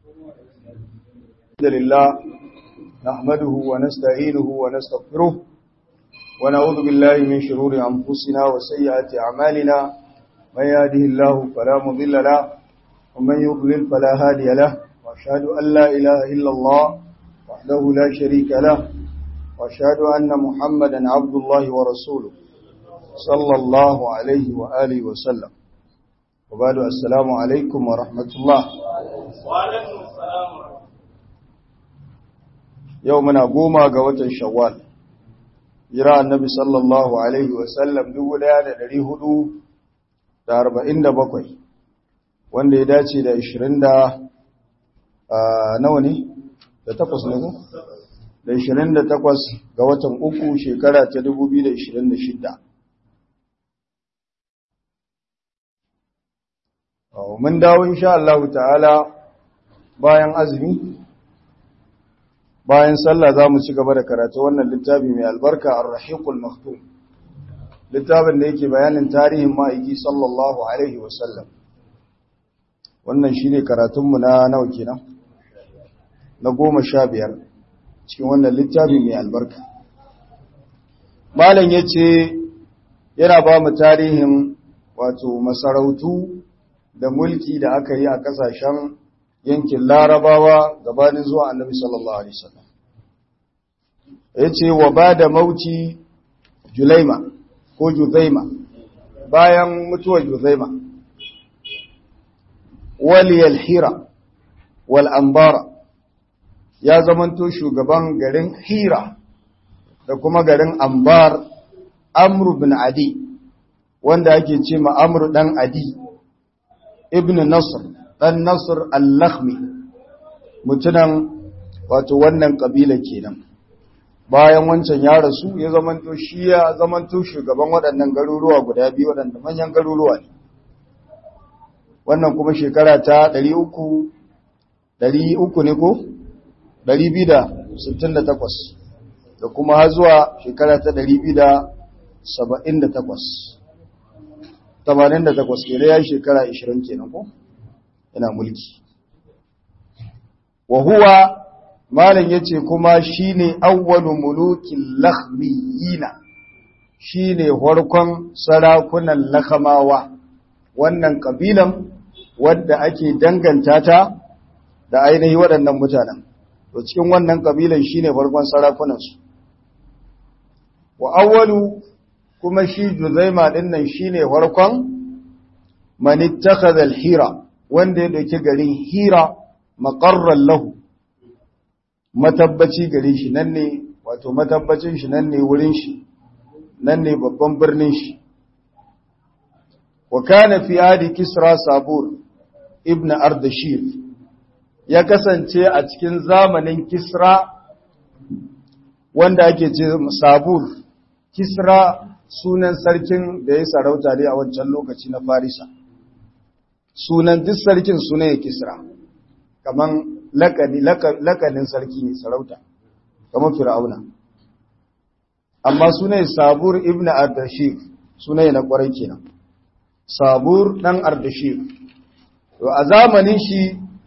الحمد لله نحمده ونستعينه ونستغفره ونعوذ بالله من شرور أنفسنا وسيئات أعمالنا من يهده الله فلا مضل له ومن يضلل فلا هادي له وأشهد أن لا إله إلا الله وحده لا شريك له وأشهد أن محمدا عبد الله ورسوله صلى الله عليه وآله وسلم وبعد السلام عليكم ورحمة الله وعليكم السلام yau muna goma ga watan shawwal jira annabi sallallahu alaihi wasallam 1447 wanda ya dace da 20 da nawa ne da takwas ne ko da 28 ga watan uku shekara ta 2026 mun dawo insha Allah ta'ala bayan azumi bayan sallah za mu ci gaba da karatu wannan littafi mai albarka ar-rahiqul maktum littafin da yake bayanin tarihin ma'aiki sallallahu alaihi wasallam wannan shine karatunmu na nawa kenan na goma sha biyar cikin wannan littafi mai albarka malam yace yana ba mu tarihin wato masarautu da mulki da aka yi a kasashen yankin larabawa gabanin zuwa annabi sallallahu alaihi wasallam yace wa bada mauti julaima ko juzaima bayan mutuwar juzaima waliyal hira wal ambara ya zamanto shugaban garin hira da kuma garin ambar amru bin adi wanda ake ce ma amru dan adi ibn nasr ɗan Nasir al-Lakhmi mutunan wato wannan ƙabila kenan bayan wancan ya rasu ya zamanto shi ya zamanto shugaban waɗannan garuruwa guda biyu waɗanda manyan garuruwa ne wannan kuma shekara ta 300 300 ne ko 268 da kuma har zuwa shekara ta 278 88 kenan ya shekara 20 kenan ko yana mulki wa huwa malam yace kuma shine awwalu mulukin lakhmiyina shine farkon sarakunan lakhamawa wannan kabilan wadda ake danganta ta da ainihi waɗannan mutanen to cikin wannan kabilan shine farkon sarakunan su wa awwalu kuma shi Juzaima dinnan shine farkon man ittakhadha al-hira wanda ya ɗauki garin hira maƙarrar lahu matabbaci gare shi nan ne wato matabbacin shi nan ne wurin shi nan ne babban birnin shi wa kana fi adi kisra sabur ibn ardashir ya kasance a cikin zamanin kisra wanda ake ce sabur kisra sunan sarkin da ya sarauta ne a wancan lokaci na farisa sunan duk sarkin sunan ya kisra kaman lakanin sarki ne sarauta kamar fir'auna amma sunan sabur ibn ardashir sunan na kwarai kenan sabur dan ardashir to a zamanin shi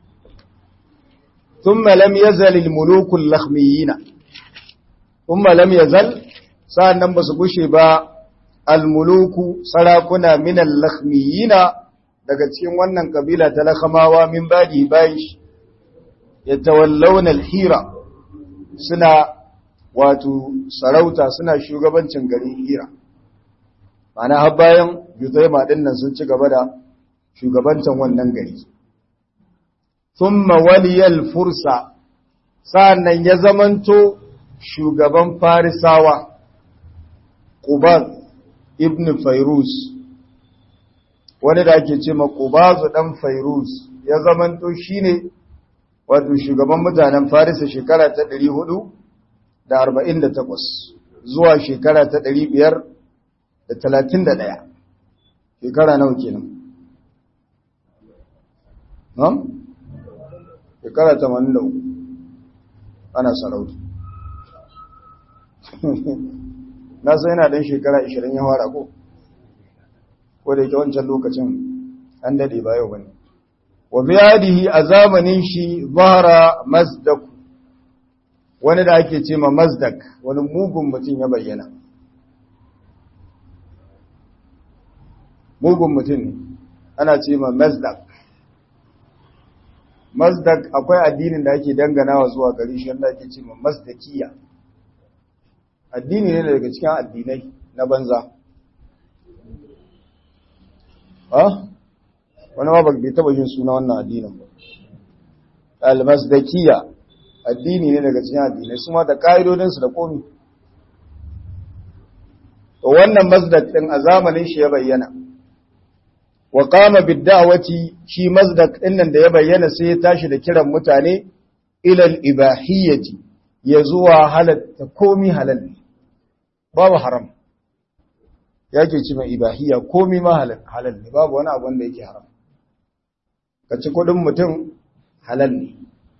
thumma lam yazal al muluk al lakhmiyina thumma lam yazal sa'annan basu gushe ba al muluku sarakuna min al lakhmiyina daga cikin wannan kabila ta lakamawa min badi bayan shi ya tawallawna hira suna wato sarauta suna shugabancin garin hira mana har bayan yuzaima dinnan sun ci gaba da shugabancin wannan gari thumma waliyal fursa sa'annan ya zamanto shugaban farisawa qubad ibn fairuz wani da ake ce makubazu ɗan fairuz ya zamanto shi ne wato shugaban mutanen farisa shekara ta ɗari hudu da arba'in da takwas zuwa shekara ta ɗari biyar da talatin da ɗaya shekara nawa kenan nan? shekara tamanin da uku ana sarauta na sai yana ɗan shekara ashirin ya fara ko ko da yake wancan lokacin an dade ba yau bane wa biyadihi a zamanin shi zahara mazdak wani da ake ce ma mazdak wani mugun mutum ya bayyana mugun mutum ne ana ce ma mazdak mazdak akwai addinin da ake danganawa zuwa gari shi wanda ake ce ma mazdakiya addini ne daga cikin addinai na banza ha wani ma bai taba yin suna wannan addinin ba al-mazdakiya addini ne daga cikin addinai su ma da ka'idodinsu da komi to wannan mazdak din a zamanin shi ya bayyana wa qama bid-da'wati shi mazdak din nan da ya bayyana sai ya tashi da kiran mutane ila al-ibahiyyati ya zuwa halatta komi halal ne babu haram yake ci mai ibahiyya komi ma halal ne babu wani abu wanda yake haram ka ci kudin mutum halal ne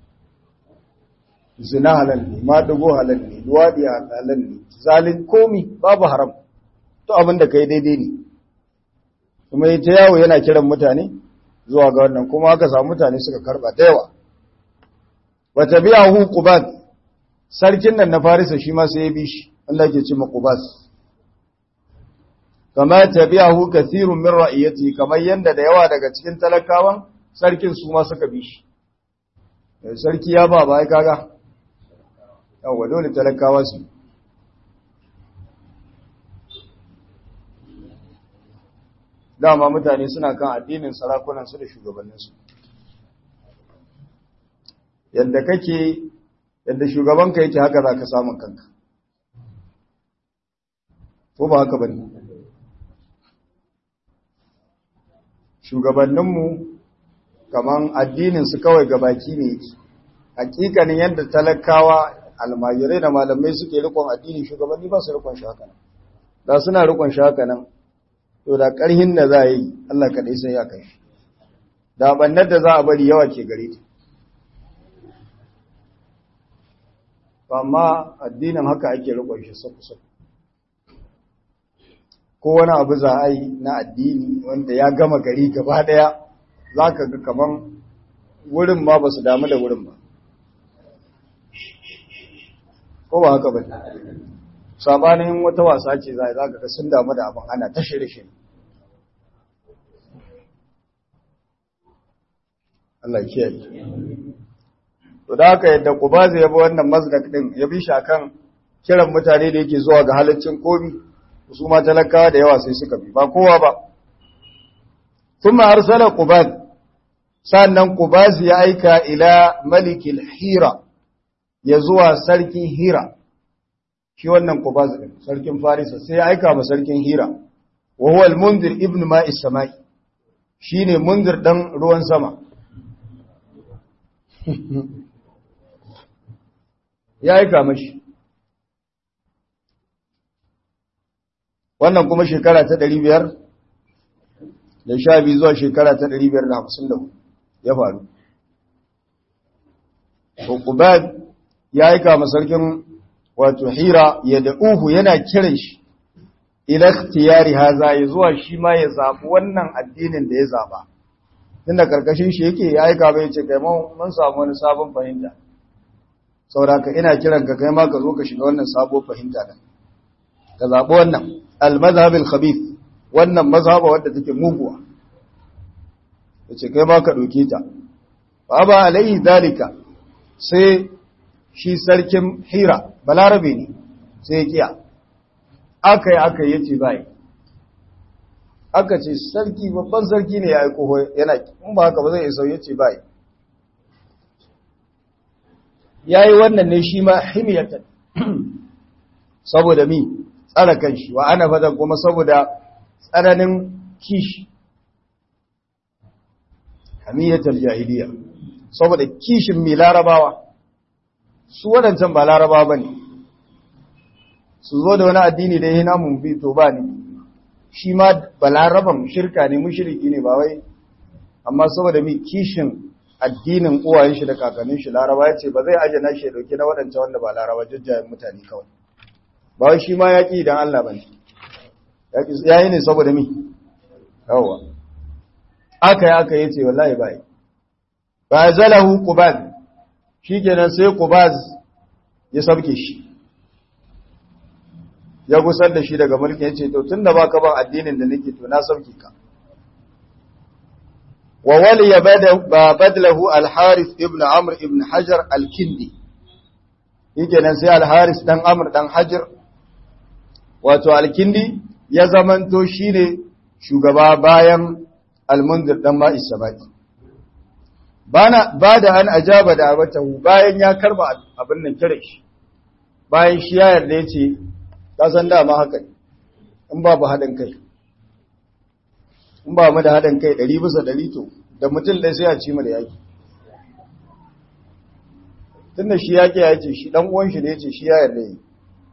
zina halal ne madugo halal ne luwadi halal ne zalin komi babu haram to abin da kai daidai ne kuma yi ta yawo yana kiran mutane zuwa ga wannan kuma aka samu mutane suka karba da yawa wata biya hu qubat sarkin nan na farisa shi ma sai ya bi shi Allah ke ce maqubas kama tabi'ahu kathirun min ra'iyati kamar yanda da yawa daga cikin talakawan sarkin su ma suka bi shi sarki ya ba bai kaga yawa dole talakawa su dama mutane suna kan addinin sarakunan su da shugabannin su yadda kake yadda shugabanka yake haka zaka samu kanka ko ba haka bane shugabanninmu kaman addininsu kawai gabaki ne yake hakikanin yadda talakawa almajirai da malamai suke rikon addini shugabanni ba su rikon shi haka nan da suna rikon shi haka nan to da ƙarhin da za a yi Allah kaɗai sai ya kai da bannar da za a bari yawa ke gare ta amma addinin haka ake rikon shi saku-saku ko wani abu za a yi na addini wanda ya gama gari gaba daya za ka ga kaman wurin ma ba su damu da wurin ba ko ba haka ba sabanin wata wasa ce za a ga sun damu da abin ana ta shirye Allah kiyaye to da haka yadda Qubazi ya bi wannan mazdak din ya bi shi akan kiran mutane da yake zuwa ga halaccin komi su ma talakawa da yawa sai suka bi ba kowa ba thumma arsala qubad sannan qubaz ya aika ila malikil hira ya zuwa sarkin hira shi wannan qubaz din sarkin farisa sai ya aika ma sarkin hira wa huwa al-munzir ibn ma'is samai shine munzir dan ruwan sama ya aika mashi wannan kuma shekara ta ɗari biyar da sha biyu zuwa shekara ta ɗari biyar da hamsin da ya faru. Hukubad ya aika masarkin wato hira ya da uhu yana kiran shi, ilaktiyari haza ya zuwa shi ma ya zaɓi wannan addinin da ya zaɓa. Tunda ƙarƙashin shi yake ya aika bai ce kai mun samu wani sabon fahimta. Sauraka ina kiran ka kai ma ka zo ka shiga wannan sabon fahimta da. Ka zaɓi wannan. al-mazhab al-khabith wannan mazhaba wadda take muguwa yace kai ma ka doke ta fa ba alai dalika sai shi sarkin hira balarabe ne sai ya kiya akai akai yace bai aka ce sarki babban sarki ne ya aiko yana in ba haka ba zai isa yace bai yayi wannan ne shi ma himiyatan saboda mi tsara kanshi wa ana fada kuma saboda tsananin kishi hamiyatar jahiliya saboda kishin mai larabawa su waɗancan ba larabawa ba ne su zo da wani addini da ya namun bi to ba ne shi ma ba laraban shirka ne mushiriki ne ba wai amma saboda mai kishin addinin uwayen shi da kakannin shi laraba ya ce ba zai aje na shi ya dauki na waɗancan wanda ba laraba jajjayen mutane kawai ba wai shi ma ya ƙi idan Allah ba ne ya yi ne saboda mi yawa aka yi aka yi ce wallahi bai fa zalahu qubaz shikenan sai qubaz ya sabke shi ya gusar da shi daga mulkin yace to tunda baka ban addinin da nake to na sauke ka wa waliya badlahu al-harith ibn amr ibn hajar al-kindi shikenan sai al-harith dan amr dan hajar wato al-kindi ya zamanto shine shugaba bayan al-munzir dan ma'is sabati bana bada an ajaba da abatahu bayan ya karba abin nan kire shi bayan shi ya yarda yace ka san dama haka in babu hadin kai in ba mu da hadin kai 100 bisa 100 to da mutum dai sai a ci mu da yaki tunda shi yaki ya ce shi dan uwan shi ne yace shi ya yarda yi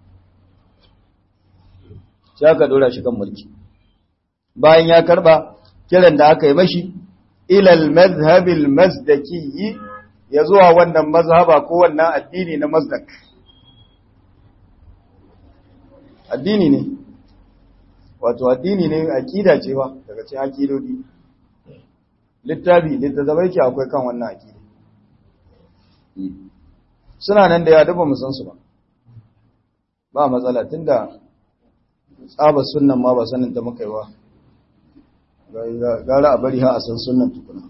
sai aka dora shi kan mulki bayan ya karba kiran da aka yi mashi ilal mazhabil mazdaki ya zuwa wannan mazhaba ko wannan addini na mazdak addini ne wato addini ne aqida ce wa daga cikin aqidodi littafi littattafai ke akwai kan wannan aqida suna nan da ya dafa mu san su ba ba matsala tunda tsaba sunnan ma ba sanin ta muka yi ba gara a bari ha a san sunan tukuna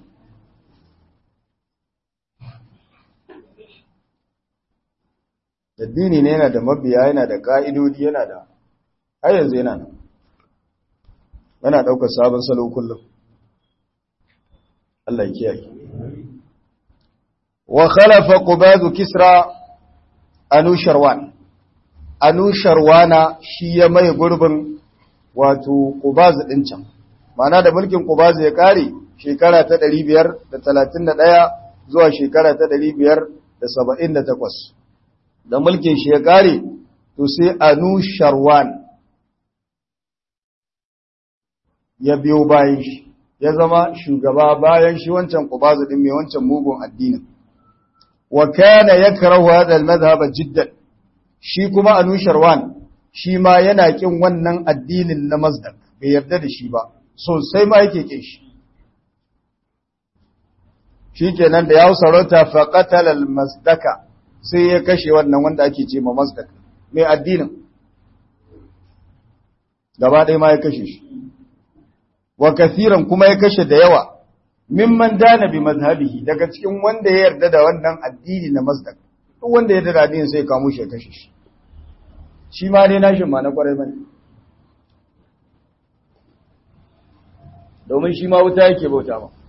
addini ne yana da mabiya yana da ka'idodi yana da har yanzu yana nan yana ɗaukar sabon salo kullum Allah ya kiyaye wa khalafa qubadu kisra anusharwan anusharwana shi ya mai gurbin wato qubaz din can Ma'ana da mulkin Qubazu ya kare shekara ta 531 zuwa shekara ta 578 da mulkin shi ya kare to sai Anu Sharwan ya biyo bayan shi ya zama shugaba bayan shi wancan Qubazu din mai wancan mugun addinin wa kana yakrahu hadha al-madhhab jiddan shi kuma Anu Sharwan shi ma yana kin wannan addinin na Mazdak bai yarda da shi ba sosai ma yake kin shi shi kenan da ya sarauta faƙatal al-masdaka sai ya kashe wannan wanda ake ce ma masdaka mai addinin gaba ɗaya ma ya kashe shi wa kathiran kuma ya kashe da yawa mimman dana bi mazhabihi daga cikin wanda ya yarda da wannan addini na masdak duk wanda ya yarda da addinin sai kamo shi ya kashe shi shi ma dai nashin ma na kwarai bane domin shi ma wuta yake bauta ba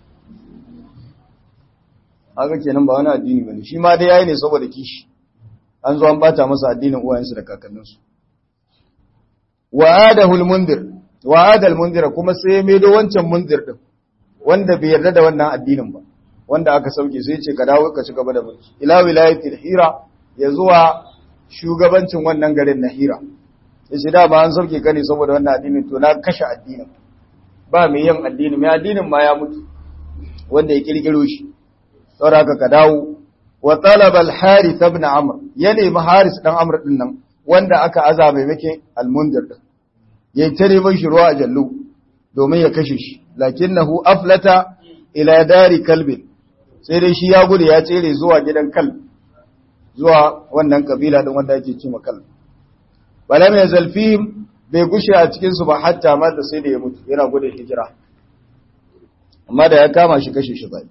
haka kenan ba wani addini bane shi ma dai yayi ne saboda kishi an zo an bata masa addinin uwayensu da kakanninsu wa adahu al-mundir wa ada al-mundir kuma sai ya maido wancan mundir din wanda bai yarda da wannan addinin ba wanda aka sauke sai ya ce ka dawo ka ci gaba da mulki ila wilayatil hira ya zuwa shugabancin wannan garin na hira yace da ba an sauke ka ne saboda wannan addinin to na kashe addinin ba mai yin addini mai addinin ma ya mutu wanda ya kirkiro shi saboda ka dawo wa talaba al-harith ibn amr ya nemi haris dan amr din nan wanda aka aza mai make al-mundir din yayin ta neman shi ruwa a jallu domin ya kashe shi lakinnahu aflata ila dari kalbin sai dai shi ya gudu ya tsere zuwa gidan kal zuwa wannan kabila din wanda ake cewa kal balam ya zalfihim bai gushe a cikin su ba hatta ma da sai da ya mutu yana gudun hijira amma da ya kama shi kashe shi bai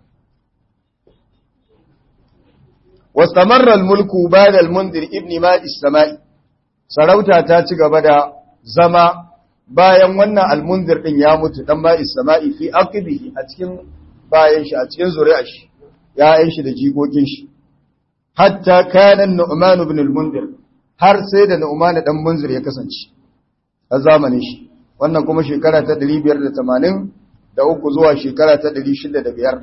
واستمر الملك بعد المنذر ابن ماء السماء sarauta ta ci gaba da zama bayan wannan almunzir din ya mutu dan ma isma'i fi aqibihi a cikin bayan shi a cikin zuri'ar shi ya'yan shi da jikokin shi hatta kana nu'man ibn al-munzir har sai da nu'man dan munzir ya kasance a zamanin shi wannan kuma shekara ta 580 da uku zuwa shekara ta 605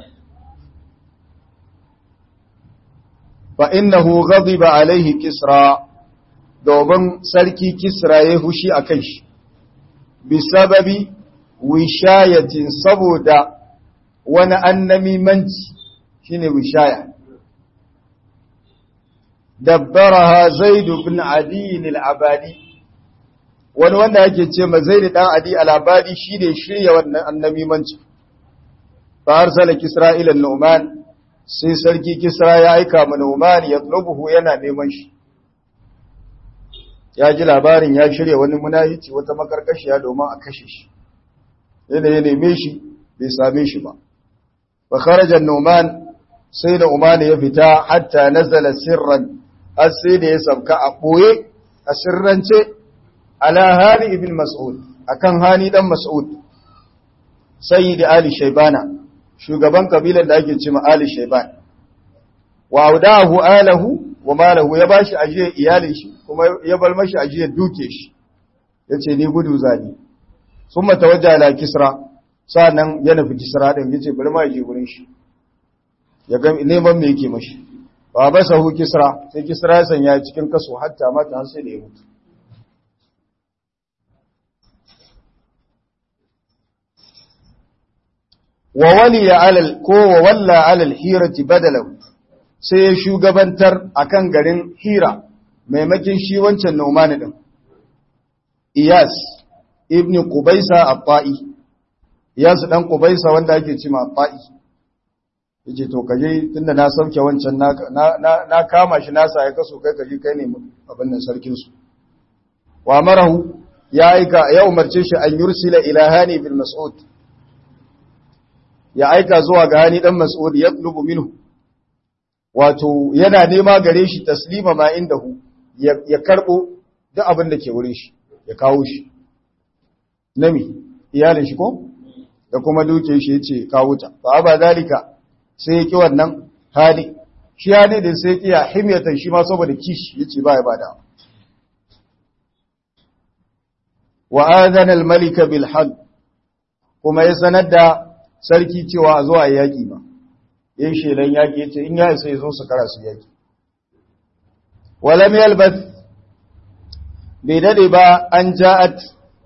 fa innahu ghadiba alaihi kisra domin sarki kisra ya hushi a kan shi bi sababi wishayatin saboda wani annamimanci shine wishaya dabbaraha zaid ibn adi al-abadi wani wanda yake ce ma zaid dan adi al-abadi shine shirya wannan annamimanci fa arsala kisra ila nu'man sai sarki kisra ya aika ma Nu'man ya tlubuhu yana neman shi ya ji labarin ya shirya wani munahici wata makarkashiya domin a kashe shi yana ya neme shi bai same shi ba fa kharaja Nu'man sai da Uman ya fita hatta nazala sirran har sai da ya sabka a boye a sirrance ala hani ibn mas'ud akan hani dan mas'ud sayyid ali shaybana shugaban kabilar da ake cewa ali shayban wa audahu alahu wa malahu ya bashi ajiyar iyalin shi kuma ya bar mashi ajiyar duke shi yace ni gudu zani summa tawajja ala kisra sannan ya nufi kisra din yace bari ma je gurin shi ya ga neman me yake mashi wa basahu kisra sai kisra ya sanya cikin kaso hatta mata har sai da ya mutu wa waliya alal ko wa walla alal hirati badalahu sai ya shugabantar akan garin hira maimakin shi wancan nomani din iyas ibn qubaisa at-ta'i iyas dan qubaisa wanda ake cewa at-ta'i yace to kaje tunda na sauke wancan na na kama shi na sa ya kaso kai kaje kai ne abin nan sarkin su wa marahu ya aika ya umarce shi an yursila ila hani bil mas'ud ya aika zuwa ga hani dan mas'ud ya tlubu minhu wato yana nema gare shi taslima ma indahu ya karbo duk abin da ke wurin shi ya kawo shi nami iyalin shi ko da kuma duke shi yace kawo ta fa aba zalika sai yake wannan hali shi hali din sai kiya himyatan shi ma saboda kishi yace ba ya bada wa adana al-malika bil hal kuma ya sanar da sarki cewa a zo a yaƙi ba yin shelan yaƙi ya ce in ya isa ya zo su kara su yaƙi walam yalbath bai dade ba an ja'at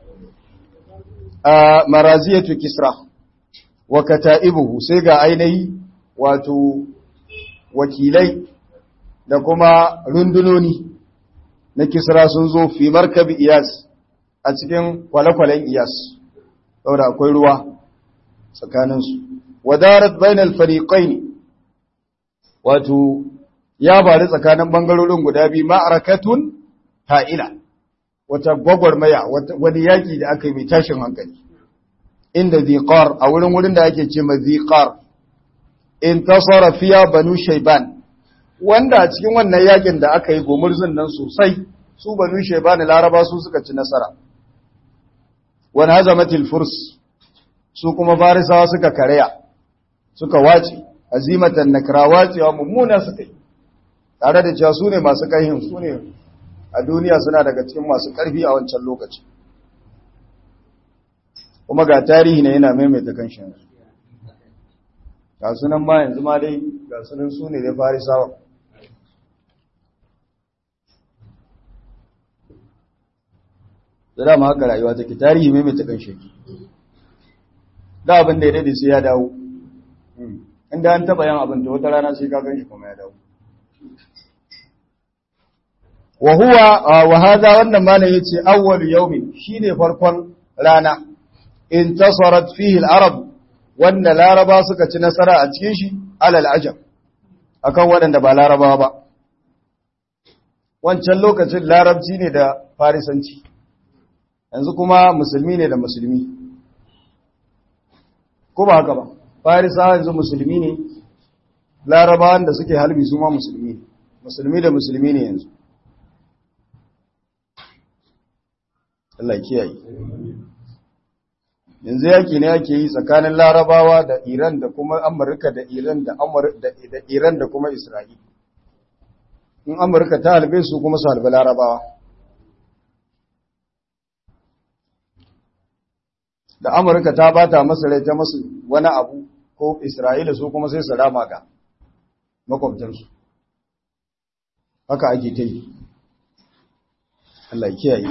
a maraziyatu kisra wa kata'ibuhu sai ga ainihi wato wakilai da kuma rundunoni na kisra sun zo fi markabi iyas a cikin kwale-kwalen iyas saboda akwai ruwa tsakaninsu wadarat bainal fariqaini wato ya bari tsakanin bangarorin guda biyu ma'arakatun ha'ila wata gwagwarmaya wani yaki da aka yi mai tashin hankali inda ziqar a wurin wurin da ake ce ma ziqar intasara fiya banu shayban wanda a cikin wannan yakin da aka yi gomurzin nan sosai su banu shayban laraba su suka ci nasara wani hazamatil furs su kuma farisawa suka karya suka wace azimatan nakra wacewa mummuna suka yi tare da cewa su ne masu kaihin su ne a duniya suna daga cikin masu karfi a wancan lokaci kuma ga tarihi ne yana maimaita kanshi ga sunan ma yanzu ma dai ga sunan su ne dai farisawa da dama haka rayuwa take tarihi maimaita kanshi da abin da ya dade sai ya dawo inda an taba yan abin da wata rana sai ka ganshi kuma ya dawo wa huwa wa hada wannan malam yace awwal yawmin shine farkon rana intasarat fihi al-arab wanda laraba suka ci nasara a cikin shi alal ajam akan waɗanda ba larabawa ba wancan lokacin larabci ne da farisanci yanzu kuma musulmi ne da musulmi ko ba haka ba farisawa yanzu musulmi ne larabawan da suke halbi su ma musulmi ne musulmi da musulmi ne yanzu Allah kiyaye yanzu yaki ne ake yi tsakanin larabawa da iran da kuma amurka da iran da da iran da kuma isra'ila in amurka ta halbe su kuma su halbe larabawa da amurka ta bata masu rai ta masu wani abu ko isra'ila su kuma sai su rama ga makwabtansu haka ake ta yi Allah kiyaye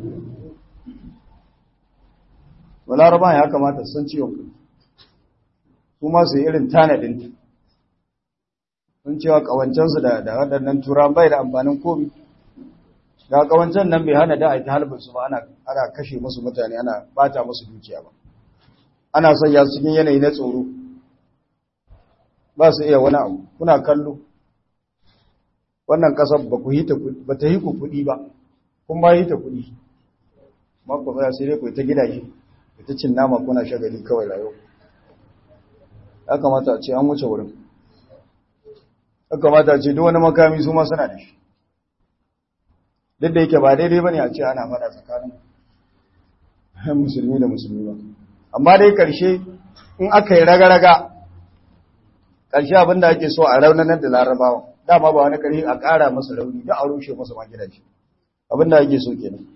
Balaraba ya kamata san ciwon kai, su masu irin tanadin sun cewa ƙawancensu da waɗannan turan bai da amfanin komi, ga ƙawancen nan bai hana da a ta halbinsu ba ana kashe musu mutane ana bata musu dukiya ba, ana sanya su cikin yanayi na tsoro, ba su iya wani abu kuna kallo wannan kasar ba ku hita ba ta hiku kuɗi ba kun ba hita kuɗi mako tsaya sai dai ku ta gidaje ku ta cin nama kuna shagali kawai rayu ya kamata a ce an wuce wurin ya kamata a ce duk wani makami su ma suna da shi duk da yake ba daidai ba ne a ce ana faɗa tsakanin musulmi da musulmi ba amma dai ƙarshe in aka yi raga-raga ƙarshe abinda ake so a raunanar da larabawa dama ba wani ƙarfi a ƙara masa rauni da a rushe masa ma gidaje abinda ake so kenan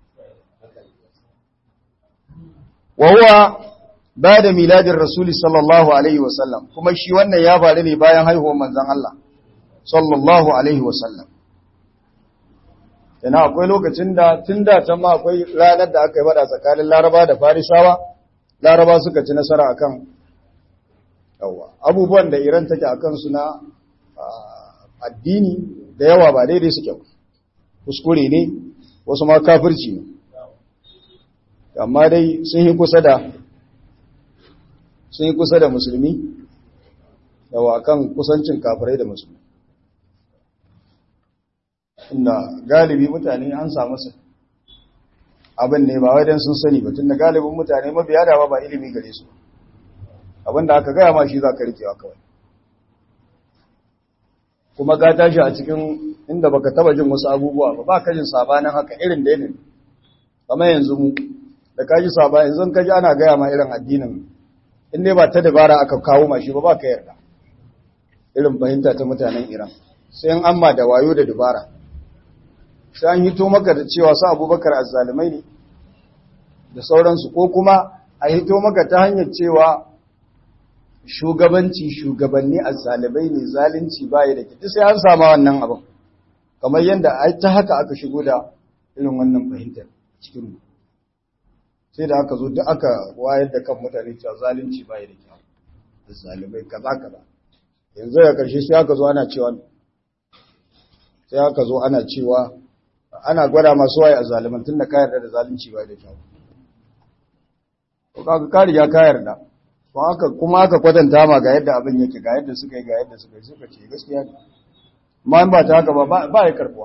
wa huwa ba da miladin rasuli sallallahu alaihi wasallam kuma shi wannan ya faru ne bayan haihuwar manzon Allah sallallahu alaihi wasallam yana akwai lokacin da tun da can ma akwai ranar da aka yi bada tsakanin laraba da farisawa laraba suka ci nasara akan yawa abubuwan da iran take a kansu na addini da yawa ba daidai suke kuskure ne wasu ma kafirci ne amma dai sun yi kusa da sun yi kusa da musulmi yawa kan kusancin kafirai da musulmi inda galibi mutane an samu su abin ne ba wai dan sun sani ba tunda galibin mutane mabiya da ba ilimi gare su abin da aka gaya ma shi za ka rikewa kawai kuma ka tashi a cikin inda baka taba jin wasu abubuwa ba ba ka jin sabanin haka irin da yanayi kamar yanzu mu da ka ji sabanin yanzu ka ji ana gaya ma irin addinin in dai ba ta dabara aka kawo ma shi ba ba ka yarda irin fahimta ta mutanen iran sai an amma da wayo da dabara sai an hito maka da cewa su abubakar azzalumai ne da sauransu ko kuma a hito maka ta hanyar cewa shugabanci shugabanni azzalumai ne zalunci baya da kiti sai an sama wannan abin kamar yadda ai ta haka aka shigo da irin wannan fahimtar cikin mu sai da aka zo duk aka wayar da kan mutane cewa zalunci baya da kyau azzalumai kaza kaza yanzu da karshe sai aka zo ana cewa sai aka zo ana cewa ana gwada masu waye a zaliman tun da ka yarda da zalunci ba da kyau. Ka ka riga ka yarda, kuma aka kwatanta ma ga yadda abin yake ga yadda suka yi ga yadda suka yi suka ce gaskiya ne. Ma ba ta haka ba ba ya karbuwa.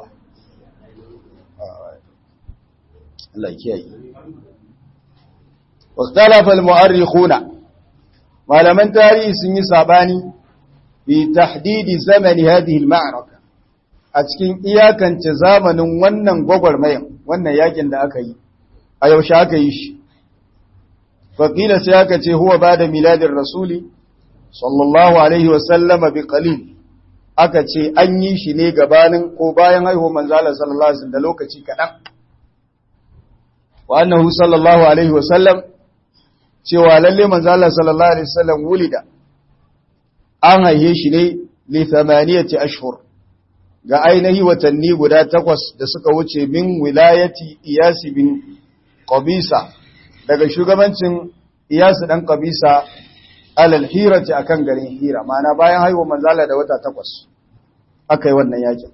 Allah kiyaye. Waktalafa al-mu'arrikhuna malaman tarihi sun yi sabani bi tahdidi zamani hadhihi al-ma'raka a cikin iyakance zamanin wannan gwagwarmayan wannan yakin da aka yi a yaushe aka yi shi faƙila sai aka ce huwa ba da miladin rasuli sallallahu alaihi wasallama bi qalil aka ce an yi shi ne gabanin ko bayan haihuwar manzala sallallahu alaihi da lokaci kaɗan wa annahu sallallahu alaihi wasallam cewa lalle manzala sallallahu alaihi wasallam wulida an haihe shi ne li thamaniyati ashhur ga ainihi watanni guda takwas da suka wuce min wilayati iyasi bin qabisa daga shugabancin iyasi dan qabisa alal hirati akan garin hira mana bayan haihuwa manzala da wata takwas aka yi wannan yakin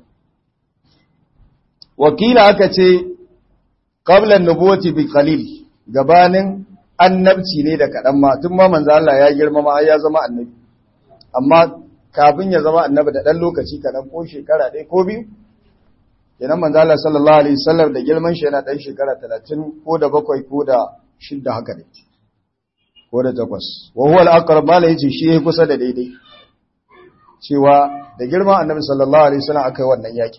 wakila aka ce qabla nubuwati bi qalil gabanin annabci ne da kadan ma tun ma manzala ya girma ma ya zama annabi amma kafin ya zama annabi da ɗan lokaci kaɗan ko shekara ɗaya ko biyu kenan manzo Allah sallallahu alaihi wasallam da girman shi yana ɗan shekara talatin ko da bakwai ko da shidda haka ne ko da takwas wa huwa al-aqrab mala yace shi yayi kusa da daidai cewa da girman annabi sallallahu alaihi wasallam akai wannan yaki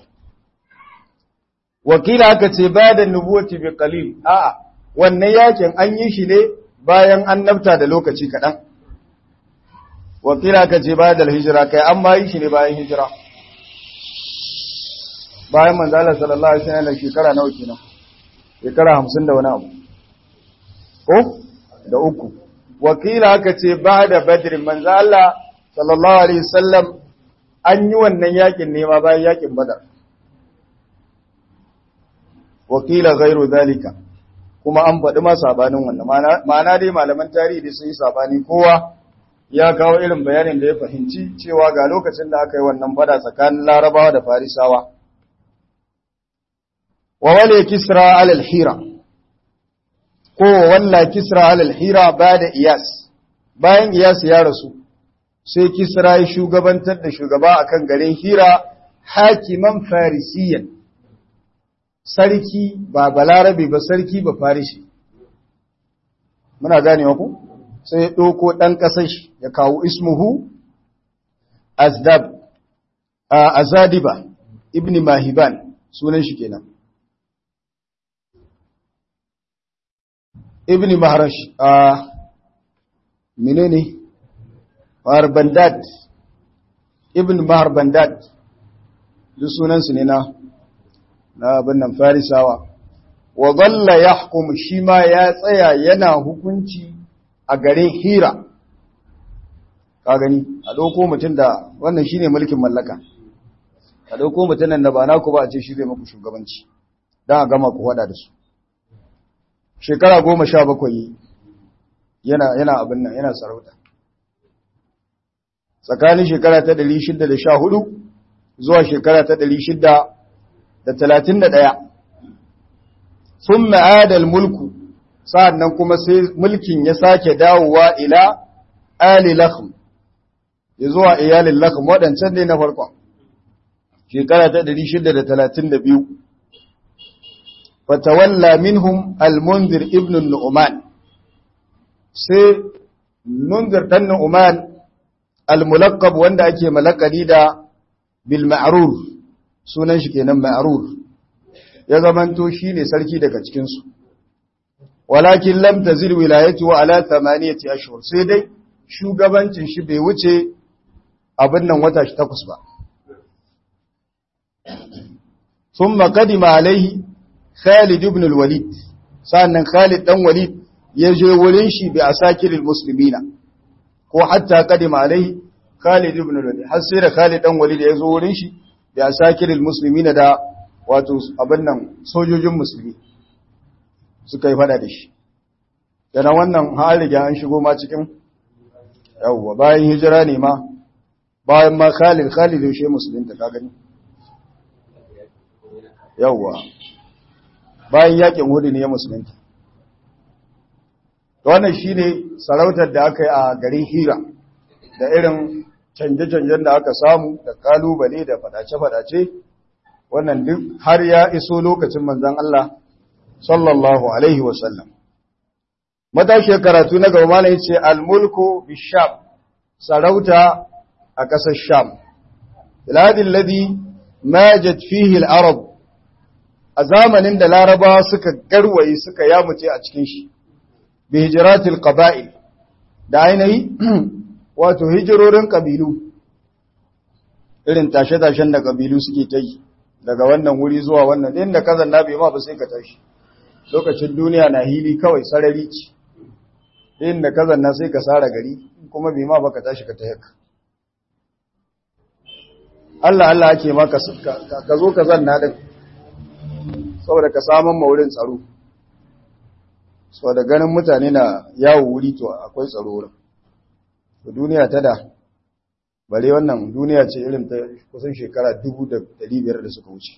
wakila aka ce bayan nubuwati bi qalil a'a wannan yakin an yi shi ne bayan annabta da lokaci kaɗan wakila ka ce bayan da hijira kai an ma yi shi ne bayan hijira bayan manzala sallallahu alaihi wasallam shekara nawa kenan shekara hamsin da wani abu ko da uku wakila aka ce ba da badrin manzala sallallahu alaihi wasallam an yi wannan yakin ne ma bayan yakin badar wakila gairu zalika kuma an faɗi ma sabanin wannan ma'ana dai malaman tarihi da sun yi sabani kowa ya kawo irin bayanin da ya fahimci cewa ga lokacin da aka yi wannan fada tsakanin larabawa da farisawa wa wale kisra alal hira ko walla kisra alal hira ba da iyas bayan iyas ya rasu sai kisra ya shugabantar da shugaba akan garin hira hakiman farisiyan sarki ba balarabe ba sarki ba farishi muna ganewa ku sai ya ɗauko ɗan ƙasar shi ya kawo ismuhu azdab azadiba ibn mahiban sunan shi kenan ibn maharash a menene mahar bandad ibn mahar bandad duk sunansu ne na na abin nan farisawa wa zalla ya shi ma ya tsaya yana hukunci a garin hira ka gani a ɗauko mutum da wannan shine mulkin mallaka a ɗauko mutumin da ba naku ba a ce shi zai maku shugabanci don a gama ku wada da su shekara goma sha bakwai yana yana abin nan yana sarauta tsakanin shekara ta ɗari shida da sha hudu zuwa shekara ta ɗari shida da talatin da ɗaya sun ma'adal mulku sa'an nan kuma sai mulkin ya sake dawowa ila ali lakhm ya zuwa iyalin lakhm waɗancan ne na farkon shekara ta 632 fatawalla minhum al-munzir ibn nu'man sai munzir dan nu'man al-mulaqqab wanda ake malakari da bil ma'rur sunan shi kenan ma'rur ya zamanto shine sarki daga cikin su walakin lam tazil wilayatu ala thamaniyati ashhur sai dai shugabancin shi bai wuce abin nan wata shi takwas ba thumma qadima alaihi Khalid ibn al-Walid sannan Khalid dan Walid ya je wurin shi bi asakiril muslimina ko hatta qadima alaihi Khalid ibn al-Walid har sai da Khalid dan Walid ya zo wurin shi bi asakiril muslimina da wato abin nan sojojin musulmi suka yi fada da shi yana wannan har riga an shigo ma cikin yawwa bayan hijira ne ma bayan ma Khalid Khalid yaushe musulunta ka gani yawwa bayan yakin hudu ne ya musulunta wannan shine sarautar da aka yi a garin Hira da irin canje-canjen da aka samu da kalubale da fadace-fadace wannan duk har ya iso lokacin manzon Allah sallallahu alaihi wasallam matashiyar karatu na gaba mana yace al-mulku bisham sarauta a ƙasar sham biladin ladhi majat fihi al-arab a zamanin da larabawa suka garwaye suka yamuce a cikin shi bi hijratil qaba'il da ainihi wato hijirorin kabilu irin tashe-tashen da kabilu suke ta yi daga wannan wuri zuwa wannan inda kazan na bai ma ba sai ka tashi lokacin duniya na hili kawai sarari ce inda kazan na sai ka sara gari kuma bai ma ba ka tashi ka ta Allah Allah ake ma ka zo ka zanna din saboda ka samun maurin tsaro saboda ganin mutane na yawo wuri to akwai tsaro wurin to duniya ta da bare wannan duniya ce irin ta kusan shekara dubu da biyar da suka wuce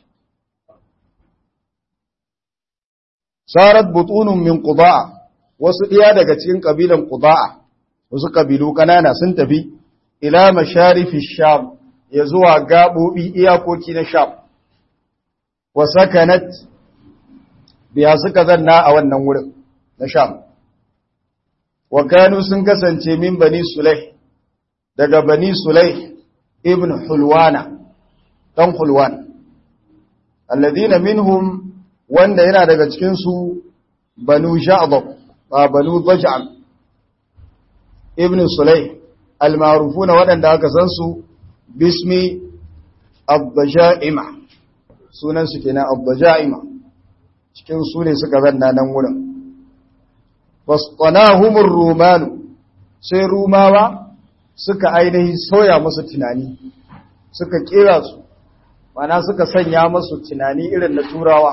sarat butunun min qudaa wasu ɗiya daga cikin kabilan qudaa wasu kabilu kanana sun tafi ila masharifi sham ya zuwa gabobi iyakoki na sham wa sakanat biya suka zanna a wannan wurin na sham wa kanu sun kasance min bani sulai daga bani sulai ibn hulwana dan hulwan alladhina minhum wanda yana daga cikin su banu ja'dab ba banu daj'al ibn sulai almarufuna wadanda aka san su bismi ad-daja'ima sunan su kenan ad-daja'ima cikin su ne suka zanna nan wurin wasqanahumur rumanu sai rumawa suka ainihi soya musu tunani suka kera su mana suka sanya musu tunani irin na turawa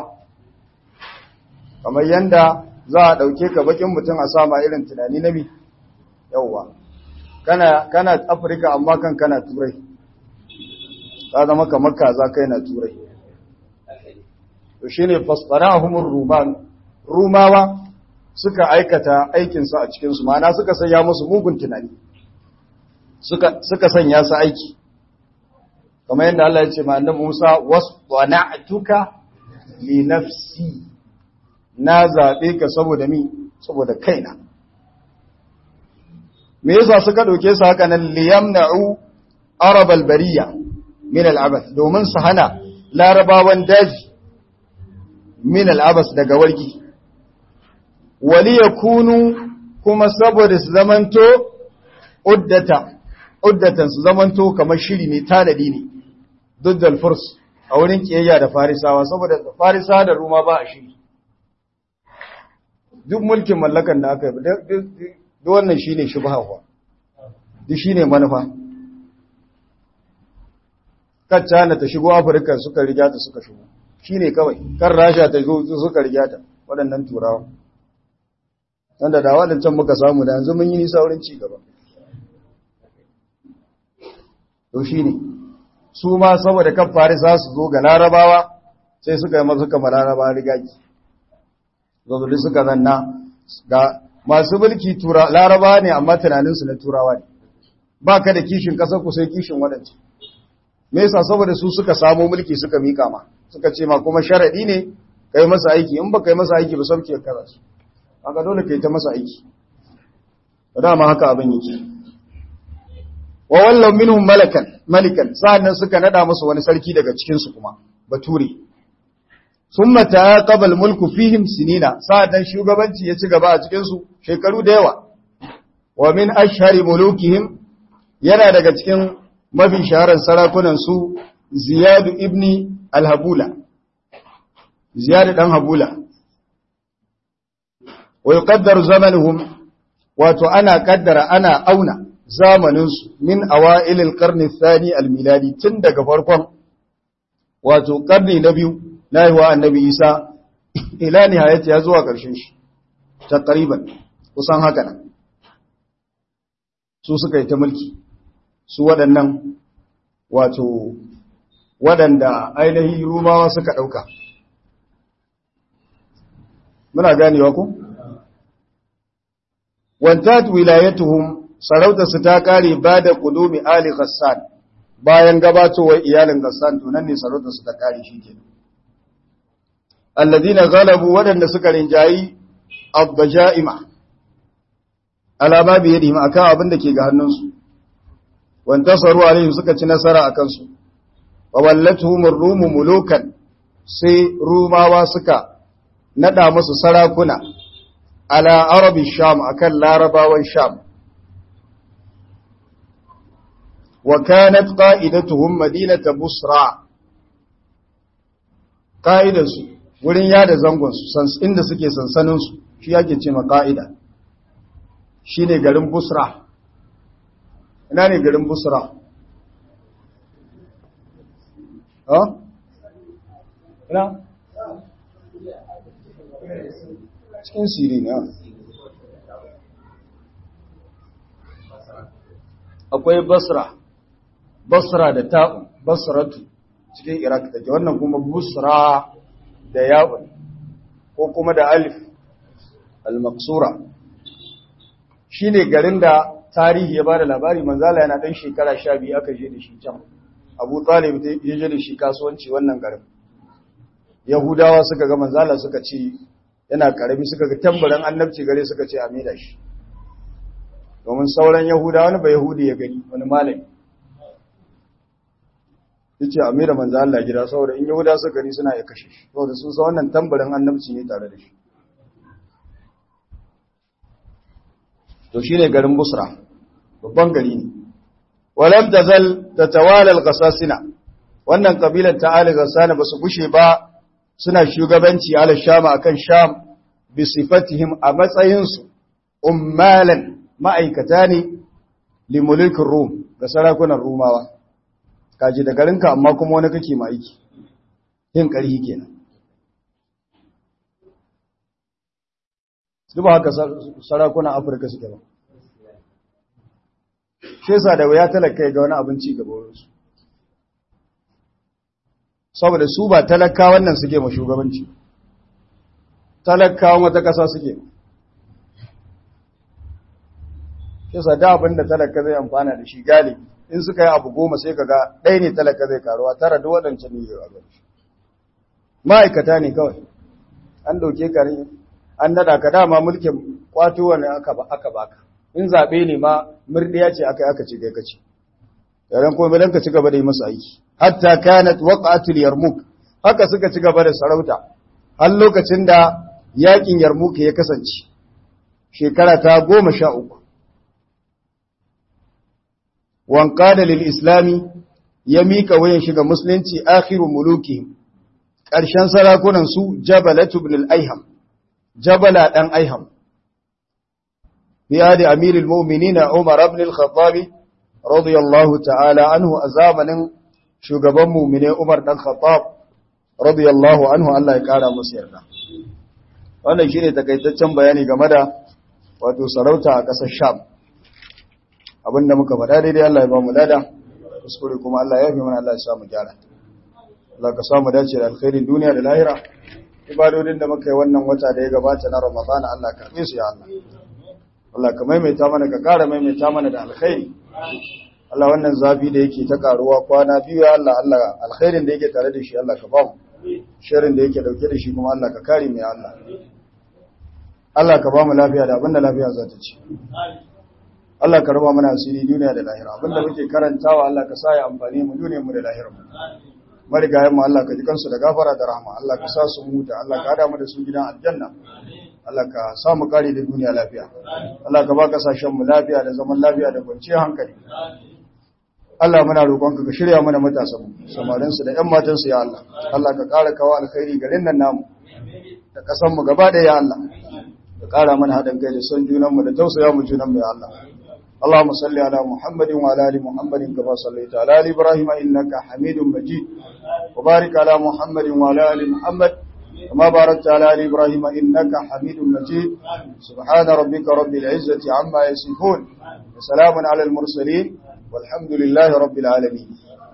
kamar yanda za a ɗauke ka bakin mutum a sama irin tunani na mi yauwa kana kana afirka amma kan kana turai ka zama kamar kaza kai na turai to shine fasfarahumur ruman rumawa suka aikata aikinsu a cikinsu ma'ana suka sanya musu mugun tunani suka suka sanya su aiki kamar yadda Allah ya ce ma annabi Musa waswana'tuka li nafsi na zabe ka saboda mi saboda kaina me yasa suka dauke su haka nan liyamna'u arabal bariya min al'abath domin su hana larabawan daji min al'abas daga wargi wali yakunu kuma saboda su zamanto uddata uddatan su zamanto kamar shiri mai tanadi ne duddal furs a wurin kiyayya da farisawa saboda farisa da ruma ba a shiri duk mulkin mallakan da aka yi duk wannan shine shubha kuwa duk shine manufa kan China ta shigo Afirka suka riga ta suka shigo shine kawai kan Rasha ta zo suka riga ta waɗannan turawa wanda da waɗancan muka samu da yanzu mun yi nisa wurin ci gaba to shine su ma saboda kan Farisa su zo ga Larabawa sai suka yi masu kamar Larabawa rigaki zazzuli suka zanna ga masu mulki tura Larabawa ne amma tunaninsu na turawa ne ba ka da kishin ƙasar ku sai kishin waɗancan me yasa saboda su suka samu mulki suka mika ma suka ce ma kuma sharadi ne kai masa aiki in ba kai masa aiki ba sauke kaza su haka dole kai ta masa aiki dama haka abin yake wa wallau minhum malakan malikan sa'annan suka nada musu wani sarki daga cikin su kuma bature summa taqaba mulku fihim sinina sa'annan shugabanci ya ci gaba a cikin su shekaru da yawa wa min ashhari mulukihim yana daga cikin mafi shaharar sarakunan su Ziyadu ibni al-Habula Ziyadu dan Habula wa yuqaddaru zamanuhum wato ana kaddara ana auna zamanin su min awail al-qarn ath-thani al-miladi tun daga farkon wato karni na biyu na yiwa annabi Isa ila nihayati ya zuwa ƙarshen shi takriban kusan haka nan su suka yi ta mulki su waɗannan wato waɗanda ainihin rumawa suka ɗauka. Muna ganewa ku? Wantat wilayatuhum sarautarsu ta ƙare ba da ƙudumi Ali Ghassan bayan gabatowar iyalin Ghassan tunan ne sarautarsu ta ƙare shi ke. Alladina galabu waɗanda suka rinjayi abbaja'ima, alama biye da a kan abin da ke ga hannunsu. wantasaru alaihim suka ci nasara a kansu wa wallatuhum ar-rumu mulukan sai rumawa suka nada musu sarakuna ala arabi sham akan larabawan sham wa kanat qa'idatuhum madinata busra qa'idansu wurin yada zangon su inda suke sansanin su shi yake ce ma qa'ida shine garin busra ina ne garin busra ha? ina? cikin siri ne akwai basra basra da ta'u basratu cikin iraq take wannan kuma busra da ya'un ko kuma da alif al-maqsura shine garin da tarihi ya ba da labari manzala yana ɗan shekara sha biyu aka je da shi can abu talib ya je da shi kasuwanci wannan garin yahudawa suka ga manzala suka ce yana karami suka ga tambarin annabci gare suka ce a da shi domin sauran yahudawa wani ba yahudi ya gani wani malami ya ce a da manzala gida saboda in yahudawa suka gani suna ya kashe shi saboda sun sa wannan tambarin annabci ne tare da shi to shine garin busra babban gari ne walam tazal tatawala al-qasasina wannan kabilar ta ali ghasana basu gushe ba suna shugabanci ala sham akan sham bi sifatihim a matsayin su ummalan ma'aikata ne li mulkin rum ga sarakunan rumawa kaji da garinka amma kuma wani kake ma aiki yin ƙarhi kenan duk haka sarakunan afirka suke ba shi sa da wuya talaka ga wani abinci gaba wurinsu saboda su ba talaka wannan suke ma shugabanci talakawan wata ƙasa suke yasa da abin da talaka zai amfana da shi galibi in suka yi abu goma sai kaga ɗaya ne talaka zai karuwa tara da waɗancan ne ya rabu ma'aikata ne kawai an ɗauke ka ne an nada ka dama mulkin kwato wani aka baka in zaɓe ne ma murɗiya ce aka aka ci kai kaci yaran kuma dan ka ci gaba da yi masa aiki hatta kanat waqatul yarmuk haka suka ci gaba da sarauta har lokacin da yakin yarmuk ya kasance shekara ta goma sha uku wanqada lil islami ya mika wayan shiga musulunci akhiru muluki ƙarshen sarakunan su jabalatu ibn al-aiham jabala dan aiham fi adi amirul mu'minin umar ibn al-khattab radiyallahu ta'ala anhu a zamanin shugaban mu'mine umar dan khattab radiyallahu anhu Allah ya kara masa yarda wannan shine takaitaccen bayani game da wato sarauta a ƙasar sham abinda muka faɗa daidai Allah ya ba mu lada kuskure kuma Allah ya fi mana Allah ya sa mu gyara Allah ka samu dace da alkhairin duniya da lahira ibadodin da muka yi wannan wata da ya gabata na Ramadan Allah ka karbe su ya Allah Allah ka maimaita mana ka ƙara maimaita mana da alkhairi Allah wannan zafi da yake ta karuwa kwana biyu ya Allah Allah alkhairin da yake tare da shi Allah ka ba mu sharrin da yake dauke da shi kuma Allah ka kare mu ya Allah Allah ka ba mu lafiya da abinda lafiya za ta ci Allah ka raba mana asiri duniya da lahira abinda muke karantawa Allah ka sa ya amfani mu duniyar mu da lahirar mu marigayen mu Allah ka ji kansu da gafara da rahama Allah ka sa su huta Allah ka hada mu da su gidan aljanna Allah ka sa mu kare da duniya lafiya Allah ka ba kasashen mu lafiya da zaman lafiya da kwanciyar hankali Allah muna roƙonka ka shirya mana matasan mu samarin su da ƴan matan su ya Allah Allah ka ƙara kawo alkhairi garin nan namu da ƙasar mu gaba da ya Allah ka ƙara mana haɗin kai da son junan mu da tausaya mu junan mu ya Allah اللهم صل على محمد وعلى ال محمد كما صليت على ال ابراهيم انك حميد مجيد وبارك على محمد وعلى ال محمد كما باركت على ال ابراهيم انك حميد مجيد سبحان ربك رب العزه عما يصفون وسلام على المرسلين والحمد لله رب العالمين